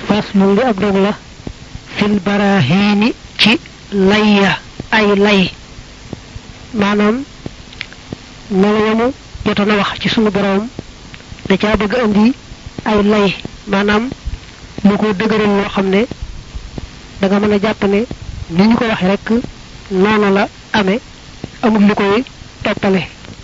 faslu li ab dog la fil barahiini ci layya ay lay maanaam melo yamu jotoon a wax ci sunu boroom da caa bëgg indi ay lay maanaam lu ko dëgëral loo xam ne da nga mën a jàpp ne ni ñu ko waxee rek noonu la amee amul lu koy toppale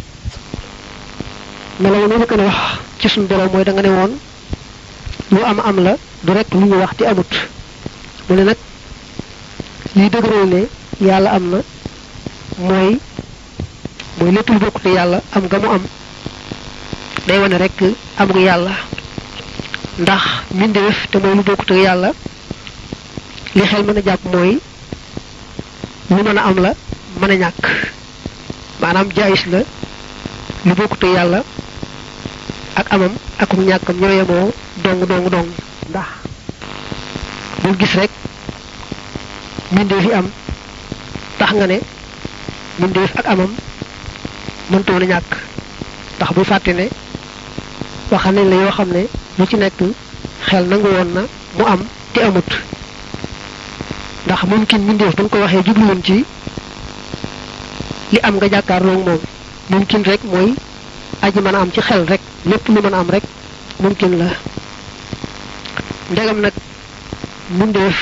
melo yamu njëkk a wax ci sunu boroom mooy da nga ne woon lu am am la du rek lu ñu wax te amut mu ne nag liy dëgëral ne yàlla am na mooy mooy lépp lu bokkute yàlla am nga mu am day wane rek am nga yàlla ndax mbindeef te mooy lu bokkute yàlla li xel mën a jàpp mooy lu mën a am la mën a ñàkk maanaam jaayis la lu bokkute yàlla ak amam akum ñàkkam ñoo yemoo dong dong dong ndax bul gis rek mbindeef yi am tax nga ne mbindeef ak amam mëntoon a ñàkk ndax bul fàtte ne waxal nañ la yoo xam ne lu ci nekk xel nangu woon na mu am te amut ndax mumkin mbindeef bu ñu ko waxee jubluwoon ci li am nga jàkkaarloog moom mumkin rek mooy aji mën a am ci xel rek lépp lu mën a am rek mumkin la ndegam nag mbindeef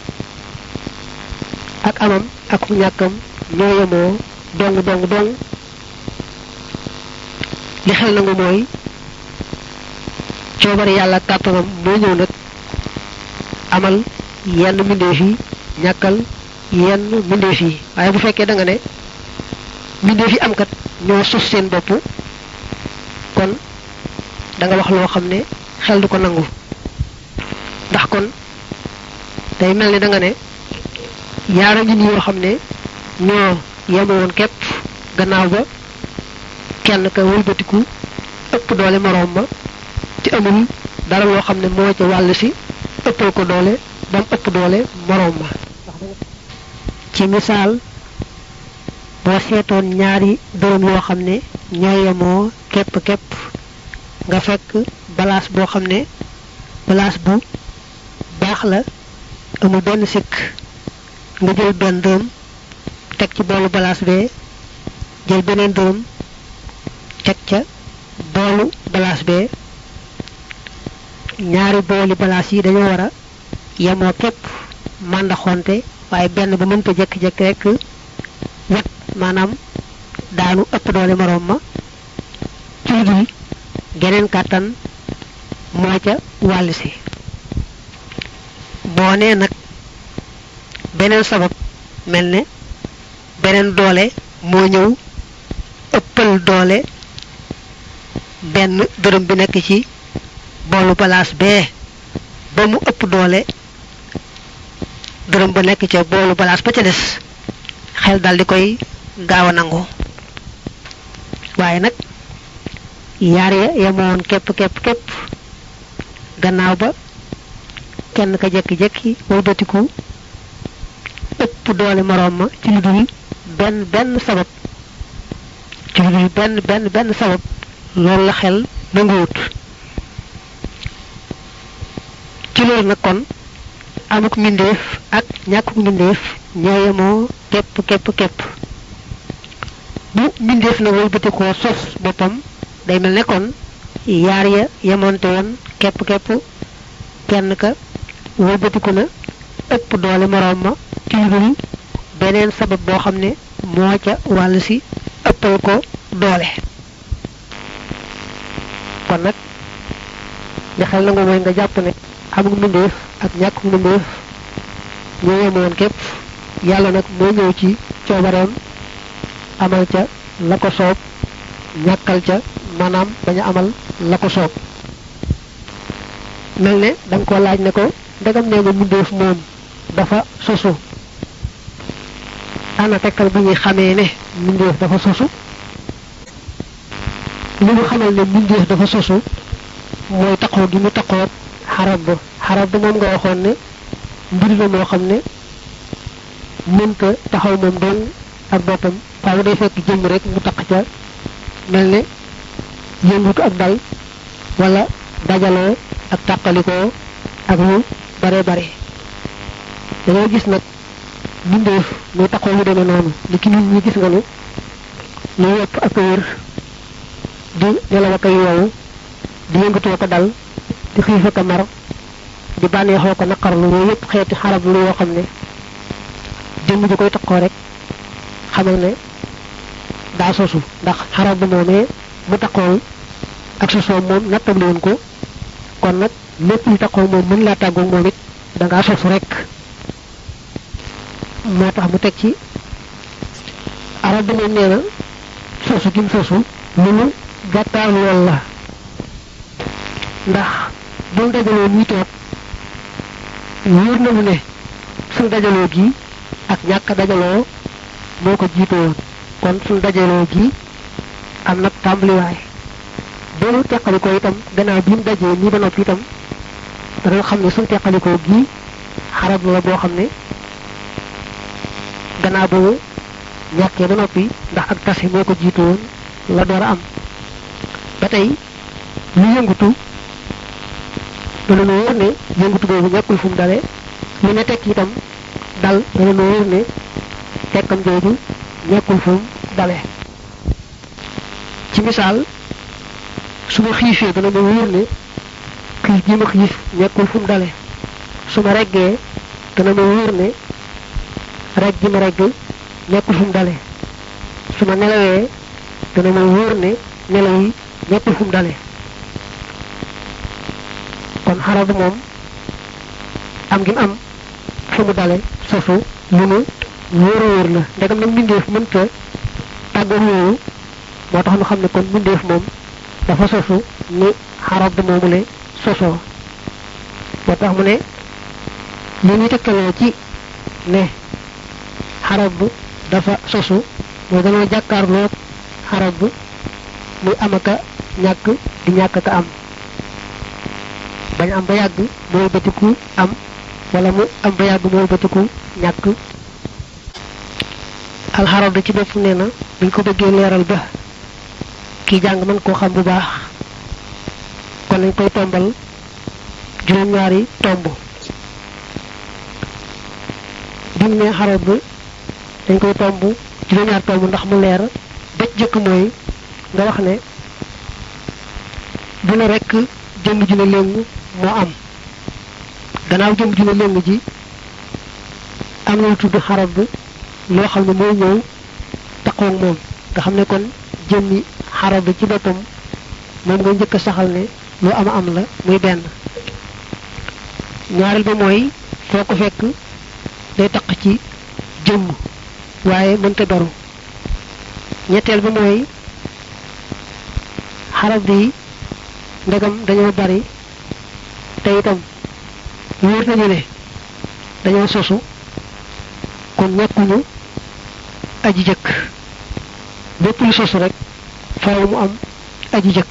ak amam ak ñàkkam ñoo yemoo dong dong dong li xel nangu mooy coobare yàlla kàttanam moo ñëw nag amal yenn mbindeef yi ñàkkal yenn mbindeef yi waaye bu fekkee da nga ne mbindeef yi am kat ñoo sos seen bopp kon da nga wax loo xam ne xel du ko nangu ndax kon day mel ni da nga ne yaara ngi nii yoo xam ne ñoo yemoon képp gannaaw ba kenn ka wëlbatiku ëpp doole moroom ma ci amul dara loo xam ne moo ca wàll si ëppal ko doole ba mu ëpp doole moroom ma ci misaal boo seetoon ñaari dërëm yoo xam ne ñoo yemoo képp képp nga fekk balaas boo xam ne balaas bu baax la amul benn sikk nga jël benn dërëm teg ci boolu balaas bee jël beneen dërëm teg ca boolu balaas bee ñaari booli balaas yi dañoo war a yemoo képp màndaxonte waaye benn ba mënta jekki-jekki rek wet maanaam daanu ëpp doole moroom ma ci lu dul geneen kàttan moo ca wàll si boo nee nag beneen sabab mel ne beneen doole moo ñëw ëppal doole benn dërëm bi nekk ci boolu balaas bee ba mu ëpp doole dërëm ba nekk ca boolu balaas ba ca des xel dal di koy gaaw a nangu waaye nag yaar ya yemoon képp képp képp gannaaw ba kenn ka jekki-jekki wëlbatiku ëpp doole moroom ma ci lu dul benn benn sabab ci lu dul benn benn benn sabab loolu la xel nanguwut ci loolu nag kon amuk mbindeef ak ñàkkuk mbindeef ñoo yemoo képp képp képp bu mbindeef na wëlbatikoo sos boppam day mel ne kon yaar ya yemoonte woon képp képp kenn ka wëlbatiku na ëpp doole moroom ma ci lu dul beneen sabab boo xam ne moo ca wàll si ëppal ko doole kon nag li xel nangu mooy nga jàpp ne amul mbindeef ak ñàkk mbindeef ñoo yemoon képp yàlla nag moo ñëw ci coobareem amal ca la ko soob ñàkkal ca maanaam bañ a amal la ko soob mel ne da nga ko laaj ne ko ndegam nee nga mbindeef moom dafa sosu ana tekkal bu ñuy xamee ne mbindeef dafa sosu li mu xamal ne mbindeef dafa sosu mooy taqoo gi mu taqoo xarab ba xarab ba moom nga waxoon ne mbir la moo xam ne mënta taxaw moom doon ak boppam faaw day fekk jëmm rek mu taq ca mel ne yëngutu ak dal wala dajaloo ak tàqalikoo ak lu bare bare dañoo gis nag bindeef muy taxaw lu demee noonu li ki nit ñi gis nga ni ñu yepp ak wér di nelaw ak yow di yëngatoo ko dal di xiif ak mar di bànneexoo ko naqarlu yooyu yëpp xeeti xarab lu yoo xam ne jëmm ji koy taxoo rek xamal ne daa sosu ndax xarab bu moomee mu taxool ak sosoo moom nattabli woon ko kon nag lépp lu taxoo moom mën laa tàggoog moom it da ngaa sosu rek moo tax mu teg ci arab bi moom nee na sosu gi mu sosu lu mu gàttaar lool la ndax buñ dajaloo ñuy toog wóor na mu ne suñ dajaloo gi ak ñàkk dajaloo moo ko jiite woon kon suñ dajaloo gi am nag tàmbaliwaay boolu teqalikoo itam gannaaw bi mu dajee nii ba noppi itam dana xam ne suñ teqalikoo gi xarab la boo xam ne gannaaw boobu ñàkkee ba noppi ndax ak tase moo ko jiite woon la door a am ba tey lu yëngutu dana nu wóor ne yëngutu boobu ñàkkul fu mu dale lu ne tekk itam dal dana nu wóor ne tekkam jooju ñàkkul fu mu dale ci misaal su ma xiifee dana ma wóor ne xiif gi ma xiif ñàkkul fu mu dale su ma reggee dana ma wóor ne regg gi ma regg ñàkkul fu mu dale su ma nelawee dana ma wóor ne nelaw yi ñàkkul fu mu dale kon xarab moom am gi mu am fu mu dale sosu lu nu wóor a wóor la ndegam nag mbindeef mënta tàggoog yooyu moo tax nu xam ne kon mbindeef moom dafa sosu ni xarab moomu le sosoo moo tax mu ne li ñuy tegtaloo ci ne xarab dafa sosu mooy dañoo jàkkaarloog xarab muy am aka ñàkk di ñàkk ka am bañ am ba yàgg mooy bëtiku am wala mu am ba yàgg mooy bëtiku ñàkk alxarab ci bopp nee na buñ ko bëggee leeral ba kii jàng mën koo xam bu baax kon nañ koy tombal juróom-ñaari tomb bi mu ne xarab bi dañ koy tomb juróom-ñaari tomb ndax mu leer bëj jëkk mooy nga wax ne bu ne rekk jëmm ju ne léng moo am gannaaw jëmm ju ne léng ji am na lu tudd xarab bi loo xam ne mooy ñëw taqoog moom nga xam ne kon jëmmi xarab bi ci boppam moom nga njëkk a saxal ne lu am am la muy benn ñaareel ba mooy foo ko fekk day taq ci jëmm waaye mënta beru ñetteel ba mooy xarab bi ndegam dañoo bari te itam wóor nañu ne dañoo sosu kon ñàkkuñu aji jëkk bépp lu sosu rek faaw mu am aji jëkk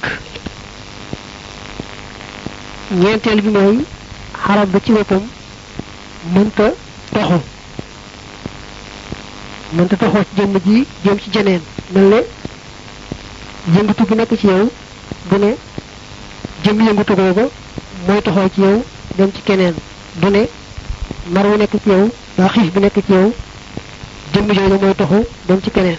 ñeenteel bi mooy xarab ba ci boppam mënta toxu mënta toxoo ci jëmm ji jëm ci jeneen mel ne yëngatu bi nekk ci yow bu ne jëm yëngatu googu mooy toxoo ci yow dem ci keneen du ne mar wu nekk ci yow waa xiif bi nekk ci yow jëmm jooju mooy toxu dem ci keneen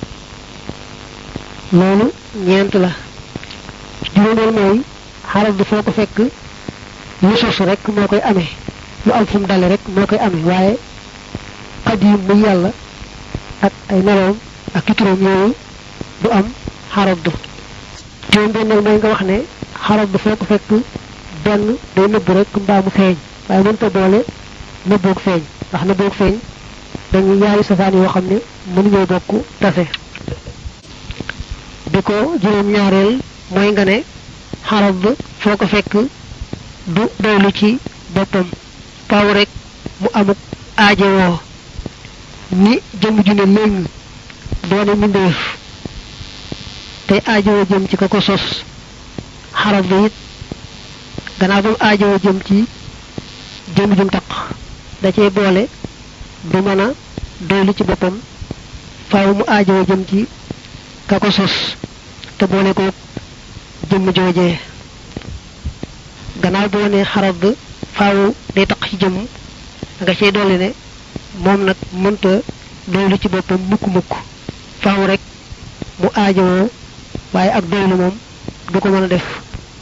loolu ñeent la juróomeel mooy xarab bi foo ko fekk lu sosu rek moo koy amee lu am fu mu dale rek moo koy amee waaye xadim muy yàlla ak ay meloom ak i turam yooyu du am xarab du juróom benneel mooy nga wax ne xarab bi foo ko fekk benn day nëbb rek mbaa mu feeñ waaye mënta boole nëbboog feeñ ndax nëbboog feeñ dañuy yaari safaan yoo xam ne mënuñoo bokk tase bi ko juróom ñaareel mooy nga ne xarab ba foo ko fekk du doylu ci boppam faaw rek mu amuk aajowoo ni jëm ju ne léng doone mbindeef tey aajowoo jëm ci ka ko sos xarab bi it gannaaw ba mu aajowoo jëm ci jëm jum taq da cee boole du mën a doylu ci boppam faaw mu aajowoo jëm ci ka ko sos te boole ko jëmm joojee gannaaw boo ne xarab faaw day taq ci jëmm nga cay dolli ne moom nag mënta doylu ci boppam mukk mukk faaw rek mu aajowoo waaye ak doylu moom du ko mën a def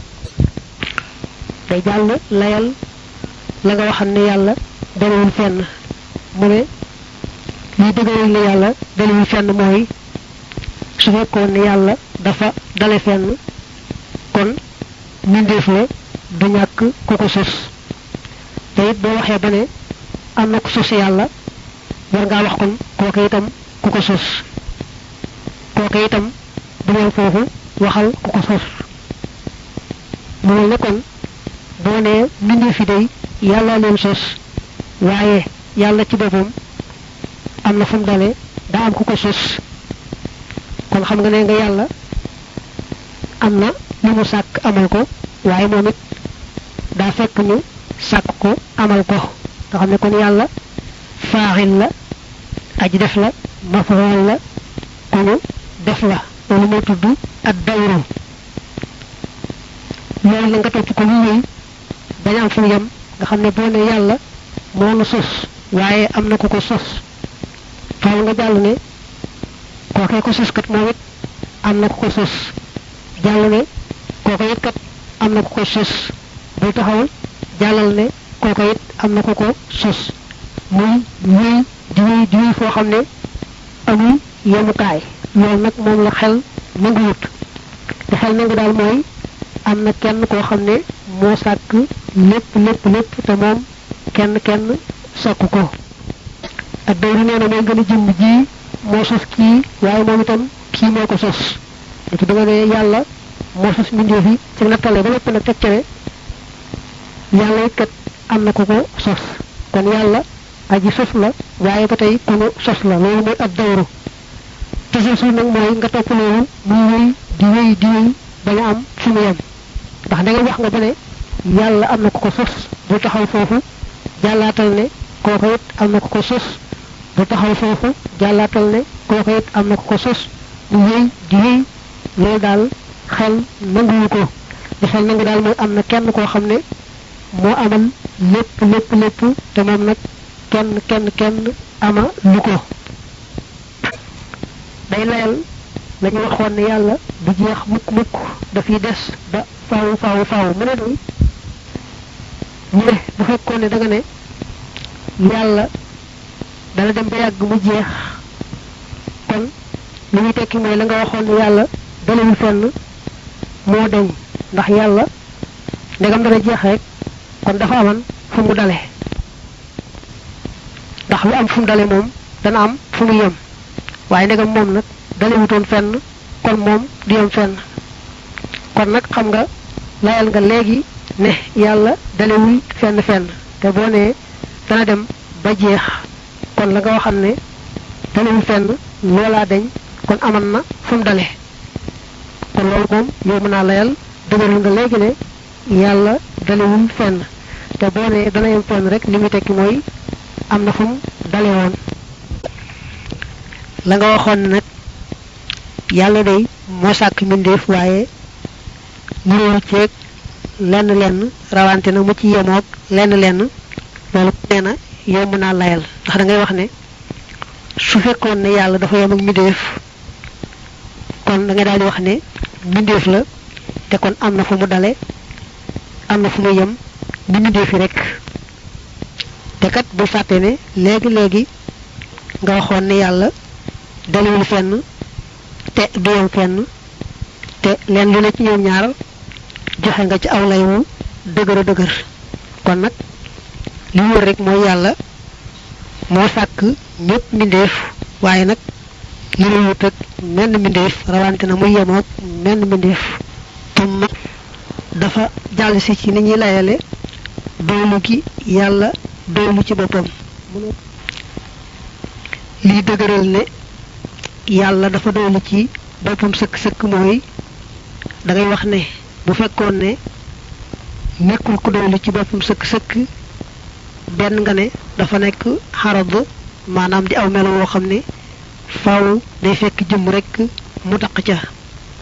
day jàll layal la nga waxam ne yàlla dalewul fenn mu ne liy dëgëral ne yàlla dalewul fenn mooy su fekkoon ne yàlla dafa dale fenn kon mbindeef la du ñàkk ku ko sos te it boo waxee ba ne am na ku sos yàlla war ngaa wax kon kooke itam ku ko sos kooke itam bu ñëw foofu waxal ku ko sos mu mel ne kon boo nee mbindeef yi day yàlla leen sos waaye yàlla ci boppam am na fu mu dalee daa am ku ko sos kon xam nga ne nga yàlla am na li mu sàkk amal ko waaye moom it daa fekk ñu sàkk ko amal ko nga xam ne kon yàlla faaxil la aji def la mafaal la ku ñu def la loolu moo tudd ak dawru loolu la nga topp ko lu wéy bañ am fu mu yem nga xam ne boo ne yàlla moo nu sos waaye am na ku ko sos faaw nga jàll ne kookee ko sos kat moom it am na ku ko sos jàll ne kooko it kat am na ku ko sos bul taxawal jàllal ne kooko it am na ku ko sos muy wéy di wéy di wéy foo xam ne amul yemukaay loolu nag moom la xel nanguwut te xel nangu daal mooy am na kenn koo xam ne moo sàkk lépp lépp lépp te moom kenn kenn sàkku ko ak dawri nee na mooy gën a jëmm ji moo sos kii waaye moom itam kii moo ko sos léegi da nga ne yàlla moo sos mbindeef yi ci nattale ba lépp nag teg ca ne yàlla it kat am na ko ko sos kon yàlla aji sos la waaye ba tey ku nu sos la loolu mooy ab dawru te sos nag mooy nga topp loolu muy wéy di wéy di wéy ba nga am fu mu yem ndax da nga wax nga ba ne yàlla am na ko ko sos bu taxaw foofu jàllaatal ne kooko it am na ko ko sos bu taxaw foofu jàllaatal ne kooko it am na ko ko sos mu wéy di wéy loolu daal xel nanguwu ko li xel nangu daal mooy am na kenn koo xam ne moo amal lépp lépp lépp te moom nag kenn kenn kenn ama lu ko day layal la ñu waxoon ne yàlla du jeex mukk mukk dafiy des ba faaw faaw faaw mu ne ni ñu ne bu fekkoon ne da nga ne yàlla dana dem ba yàgg mu jeex kon li muy tekki mooy la nga waxoon ne yàlla dalewul fenn moo deñ ndax yàlla ndegam dana jeex rek kon dafa aman fu mu dale ndax lu am fu mu dale moom dana am fu mu yem waaye ndegam moom nag dalewutoon fenn kon moom du yem fenn kon nag xam nga layal nga léegi ne yàlla dalewul fenn fenn te boo nee dana dem ba jeex kon la nga waxam ne dalewul fenn loolaa deñ kon aman na fu mu dale kon loolu moom yow mën naa layal dëgëral nga léegi ne yàlla dalewul fenn te boo nee dana yem fenn rek li muy tekki mooy am na fu mu dale woon la nga waxoon nag yàlla day moo sàkk mbindeef waaye ñuroo ceeg lenn lenn rawante na mu ci yemoog lenn lenn loolu nee na yow mën naa layal ndax da ngay wax ne su fekkoon ne yàlla dafa yem ak mbindeef kon da ngay daal di wax ne mbindeef la te kon am na fu mu dale am na fu mu yem ni mbindeef yi rek te kat bu fàtte ne léegi léegi nga waxoon ne yàlla dalewul fenn te du yem fenn te leen lu ne ci ñoom ñaar joxe nga ci aw lay wu dëgër a dëgër kon nag li wër rek mooy yàlla moo sàkk ñëpp mbindeef waaye nag yërewut ak menn mbindeef rawante na muy yemoog menn mbindeef tumma dafa jàll si ci ni ñuy layale doylu gi yàlla doylu ci boppam lii dëgëral ne yàlla dafa doylu ci boppam sëkk sëkk mooy da ngay wax ne bu fekkoon ne nekkul ku doylu ci boppam sëkk sëkk benn nga ne dafa nekk xarab maanaam di aw melo woo xam ne faaw day fekk jëm rek mu taq ca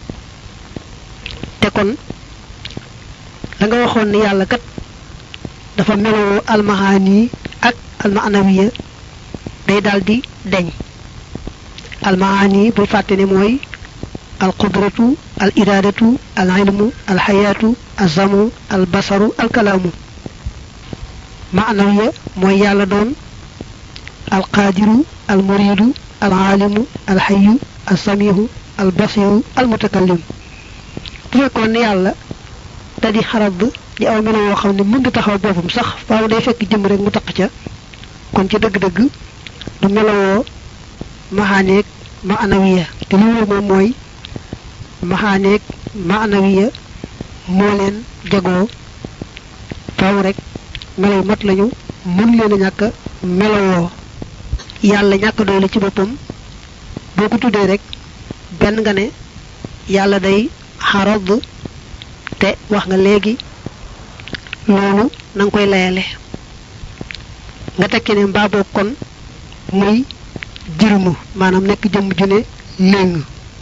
te kon la nga waxoon ne yàlla kat dafa meloo almahaani ak almaanawiya day daldi deñ almahaani bul fàtte ne mooy alqudratu al iradatu al ilmu al xayaatu azamu al basaru al kalaamu maanawiya mooy yàlla doon al qaadiru al muridu al aalimu al xayu al samihu al basiru al mutakallim bu fekkoon ne yàlla da di xarab di aw melo woo xam ne mën taxaw boppam sax faaw day fekk jëm rek mu taq ca kon ci dëgg-dëgg du melowoo maxaaneeg maanawiya te li wóor moom mooy maxaaneeg maanawiya moo leen jagoo faaw rek melo yu mat lañu mën leen a ñàkk melowoo yàlla ñàkk doole ci boppam boo ko tuddee rek benn nga ne yàlla day xarab te wax nga léegi loolu na nga koy layale nga tekki ne mbaa boog kon muy jirmu maanaam nekk jëmm ju ne léng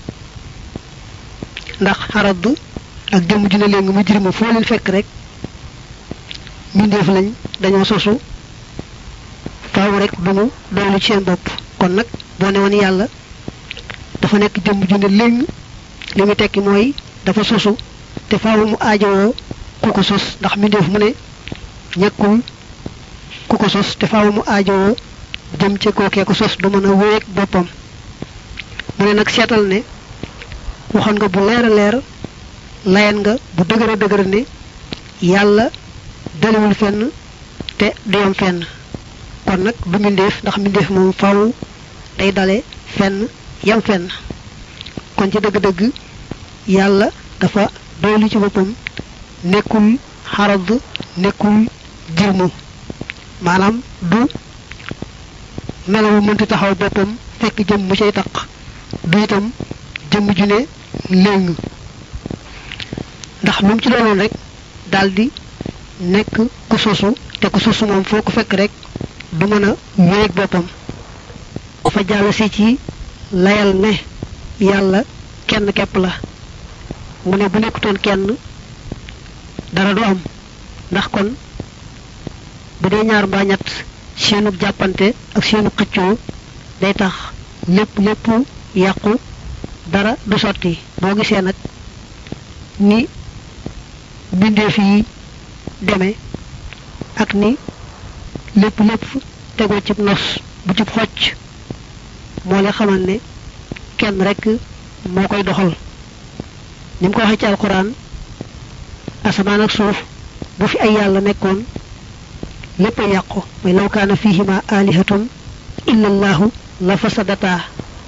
ndax xarab ak jëmm ju ne léng mu jirmu foo leen fekk rek mbindeef lañ dañoo sosu faaw rek dumu doolu ci seen bopp kon nag boo ne woon yàlla dafa nekk jëmm ju ne léng li mu tekki mooy dafa sosu te faaw mu aajowoo ku ko sos ndax mbindeef mu ne ñàkkul ku ko sos te faaw mu aajowoo jëm ca kookee ko sos du mën a wéeg boppam mu ne nag seetal ne waxoon nga bu leer a leer layan nga bu dëgër a dëgër ne yàlla daliwul fenn te du yam fenn kon nag du mbindeef ndax mbindeef moom faaw day dale fenn yam fenn kon ci dëgg-dëgg yàlla dafa doylu ci boppam nekkul xarad nekkul jirmu maanaam du melawu mënti taxaw boppam fekk jëm mu cay taq du itam jëmm ju ne léng ndax lu mu ci doonoon rek daldi nekk ku sosu te ku sosu moom foo ko fekk rek du mën a wéeg boppam fa jàll si ci layal ne yàlla kenn képp la mu ne bu nekkutoon kenn dara du am ndax kon bu dee ñaar mbaa ñett seenu jàppante ak seenu xëccoo day tax lépp lépp yàqu dara du sotti boo gisee nag ni mbindeef yi demee ak ni lépp lépp tegoo cib nos bu cib xocc moo la xamal ne kenn rek moo koy doxal ni mu ko waxee ci alquran asamaan ak suuf bu fi ay yàlla nekkoon lépp a yàqu mooy law kaana fihima alihatun illa allahu la fasadata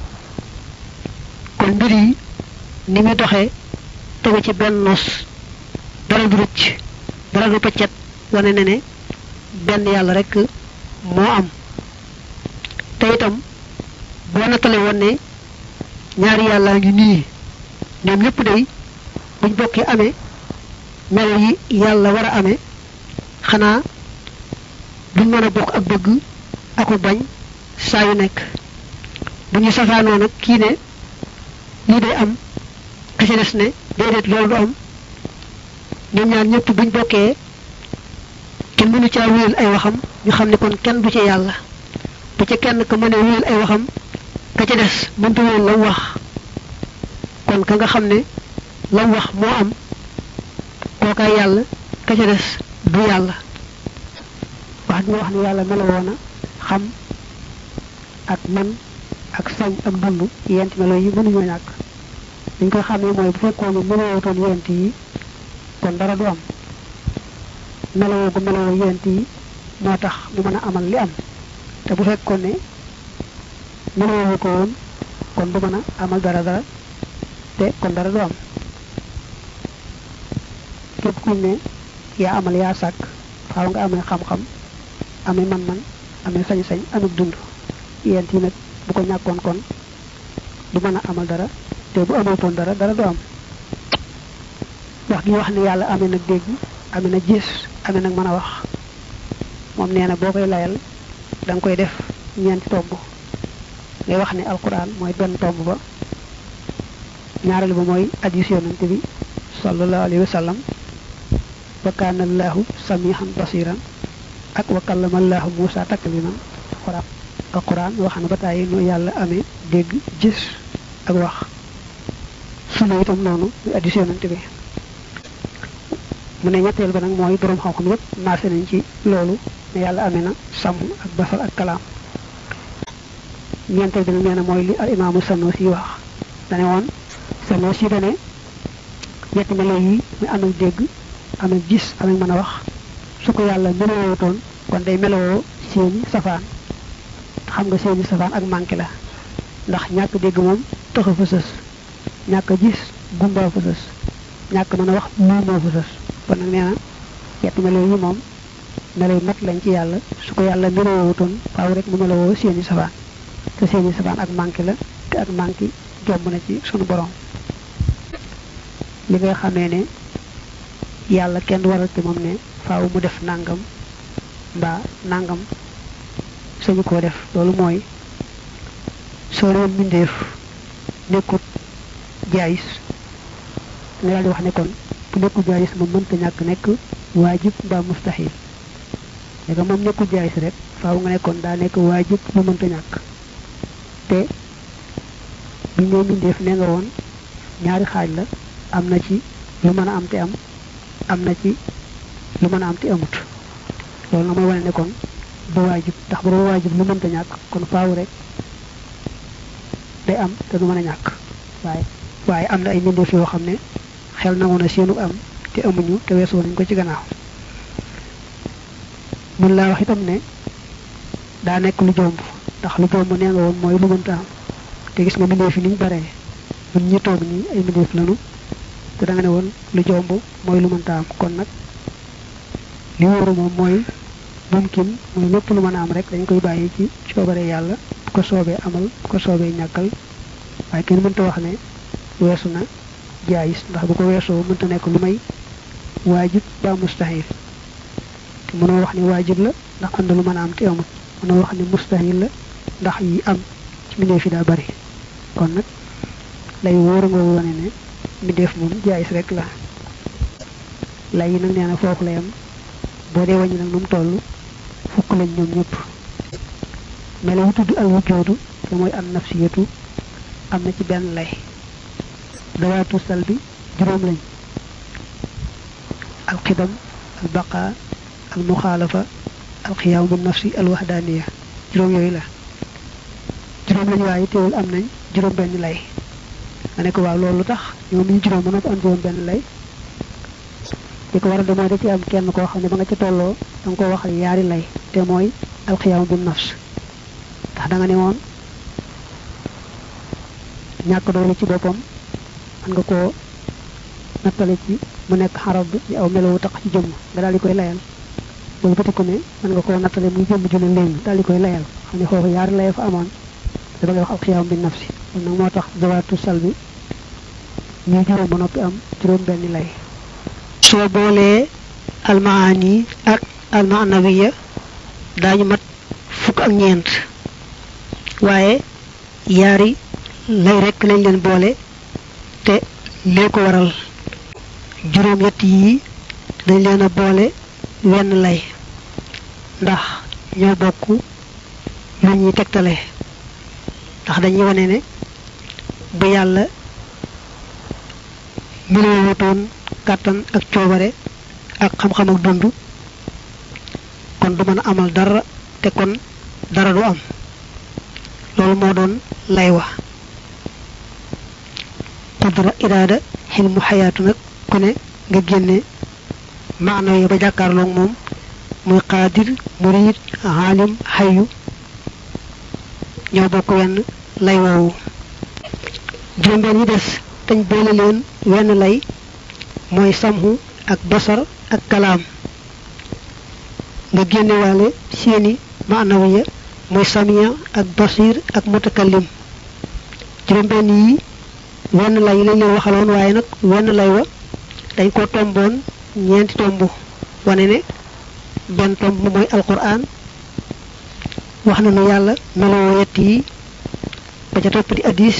kon mbir yi ni muy doxee tegu ci benn nos dara du rëcc dara du pëccet wane ne ne benn yàlla rek moo am te itam boo nattale woon ne ñaari yàllaa ngi nii ñoom ñëpp day buñ bokkee amee melo yi yàlla war a amee xanaa duñ mën a bokk ak bëgg aku bañ saa yu nekk bu ñu safaanoo nag kii ne lii day am ka ci des ne déedéet loolu du am ñoom ñaar ñëpp buñ bokkee te mënu caa wéyal ay waxam ñu xam ne kon kenn du ci yàlla bu ca kenn ka mënee wéyal ay waxam ka ca des mënta wéyal la wax kon ka nga xam ne la wax moo am kookaay yàlla ka ca des du yàlla wax nga wax ne yàlla melowoo na xam ak man ak sañ ak dund yent melo yi mënuñoo ñàkk dañ koy xamee mooy bu fekkoon ne melowootoon yent yi kon dara du am melowoo gu melowoo yent yi moo tax mu mën a amal li am te bu fekkoon ne melowoo ko woon kon du mën a amal dara dara te kon dara du am képp kuñ ne yaa amal yaa sàkk faaw nga amee xam-xam amee man-man amee sañ-sañ amee dund yent yi nag bu ko ñàkkoon kon du mën a amal dara te bu amatoon dara dara du am wax gi wax ne yàlla amee nag dégg amee na gis amee nag mën a wax moom nee na boo koy layal da nga koy def ñeenti tomb ngay wax ne alquran mooy benn tomb ba ñaareel ba mooy hadiis yonante bi sallallahu alayhi wa sallam wa kaana allahu samihan basiran ak wa kallama allahu Muusa takliman alquran alquran wax na ba tàyyi nu yàlla amee dégg gis ak wax sunna itam noonu muy addis yonante bi mu ne ñetteel ba nag mooy borom xam-xam yépp maase nañ ci loolu ne yàlla amee na sàmm ak basar ak kalaam ñeenteel bi nag nee na mooy li al imaamu Sanusi wax dane woon Sanusi dane ñetti melo yi muy am ak dégg am ak gis am ak mën a wax su ko yàlla melowootoon kon day melowoo seeni safaan xam nga seeni safaan ak manqué la ndax ñàkk dégg moom taxa fa sës ñàkk gis gumbaa fa sës ñàkk mën a wax muumoo fa sës kon nag nee na ñetti melo yi moom melo yu mat lañ ci yàlla su ko yàlla melowootoon faaw rek mu melowoo seeni safaan te seeni safaan ak manqué la te ak manqué jomb na ci sunu borom li nga xamee ne yàlla kenn waral ci moom ne faaw mu def nangam mbaa nangam sañu koo def loolu mooy soo doon mbindeef nekkut jaayis nga daal di wax ne kon bu nekkul jaayis moom mënta ñàkk nekk waajib mbaa mustahil léegi moom nekkul jaayis rek faaw nga nekkoon daa nekk waajib lu mënta ñàkk te bu ñëw mbindeef ne nga woon ñaari xaaj la am na ci lu mën a am te am am na ci lu mën a am te amut loolu na mooy wane ne kon du waajib ndax bu doon waajib lu mënta ñàkk kon faaw rek day am te du mën a ñàkk waaye waaye am na ay mbindeef yoo xam ne xel nangu na seenu am te amuñu te weesu nañ ko ci gannaaw mun laa wax itam ne daa nekk lu jomb ndax lu jomb nee nga woon mooy lu mënta am te gis nga mbindeef yi niñ baree ñun ñi toog nii ay mbindeef lanu te da nga ne woon lu jomb mooy lu mënta am kon nag li wóoru moom mooy mumkin mooy lépp lu mën a am rek dañ koy bàyyi ci coobare yàlla bu ko soobee amal bu ko soobee ñàkkal waaye kenn mënta wax ne weesu na jaayis ndax bu ko weesoo mënta nekk lu may waajib ba mustahil te mënoo wax ni waajib la ndax am na lu mën a am te amul mënoo wax ni mustahil la ndax yi am ci mbindeef yi daa bari kon nag lay wóor nga wane ne mbindeef moom jaayis rek la lay yi nag nee na foofu la yam boo dee wàññi nag nu mu toll fukk lañ ñoom ñëpp melo wu tudd al wujoodu te mooy an nafsiyatu am na ci benn lay dawaatu sal bi juróom lañ alxidam al baqa al muxaalafa al xiyaam bi nafsi al waxdaaniya juróom yooyu la juróom lañ waaye teewul am nañ juróom benn lay nga ne ko waaw loolu tax ñoom ñu juróom mën a am juróom benn lay li ko waral de mooy da ci am kenn koo xam ne ba nga ca tolloo da nga ko waxal yaari lay te mooy alxiyaam bi nafs ndax da nga ne woon ñàkk doole ci boppam mën nga koo nattale ci mu nekk xarab bi aw melowu tax ci jëmm nga daal di koy layal loolu bëti ko ne mën nga koo nattale muy jëmm ju ne léegi daal di koy layal xam ne foofu yaari lay fa amoon te ba ngay wax alxiyaam bi nafsi kon nag moo tax zawaatu sal bi ñuy juróom ba noppi am juróom benn lay soo boolee almaani ak almaanawiya daañu mat fukk ak ñeent waaye yaari lay rekk lañ leen boole te lee ko waral juróom yett yi dañ leen a boole wenn lay ndax ñoo bokk lu ñuy tegtale ndax dañuy wane ne bu yàlla melowutoon kàttan ak coobare ak xam-xam ak dund kon du mën a amal dara te kon dara du am loolu moo doon lay wa qudra iraada xilmu xayaatu nag ku ne nga génne maana yi ba jàkkaarloog moom muy qaadir murid aalim xayu ñoo bokk wenn lay woowu juróom-benn yi des dañ boole leen wenn lay mooy samhu ak basar ak kalaam nga génnewaale seeni maanawiya mooy samiya ak basir ak mutakallim juróom-benn yi wenn lay lañ leen waxaloon waaye nag wenn lay wa dañ ko tomboon ñeenti tomb wane ne benn tomb mooy alquran wax na nu yàlla meloo yett yi ba ca topp di addis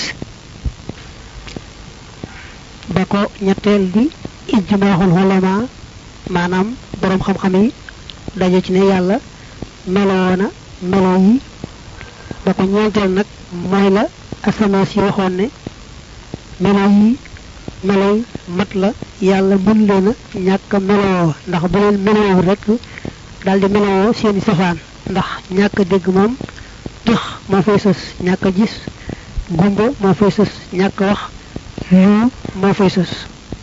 ba ko ñetteel di ijmaaxul xulama maanaam boroom xam-xam yi daje ci ne yàlla meloo na melo yi ba ko ñeenteel nag mooy la asamaan si waxoon ne melo yi meloy mat la yàlla mën leen a ñàkk meloo ndax bu leen meloo rek daal di meloo seeni safaan ndax ñàkk dégg moom tëx moo fay sës ñàkk gis gumba moo fay sës ñàkk wax yu moo fay sës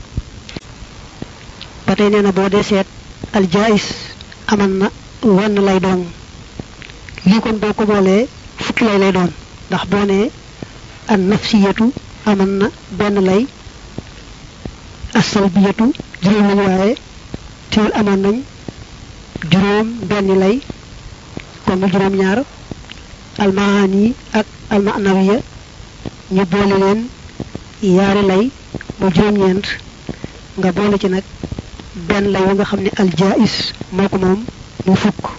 ba tey nee na boo dee seet aljaais aman na wenn lay doon lii kon boo ko boolee fukki lay lay doon ndax boo nee an nafsiyatu aman na benn lay asalbiyatu juróom lañu waaye teewul amoon nañ juróom benn lay kon mu juróom ñaar almaani ak almanawiya ñu boole leen yaari lay mu juróom ñeent nga boole ci nag benn lay wa nga xam ne aljaais moo ko moom mu fukk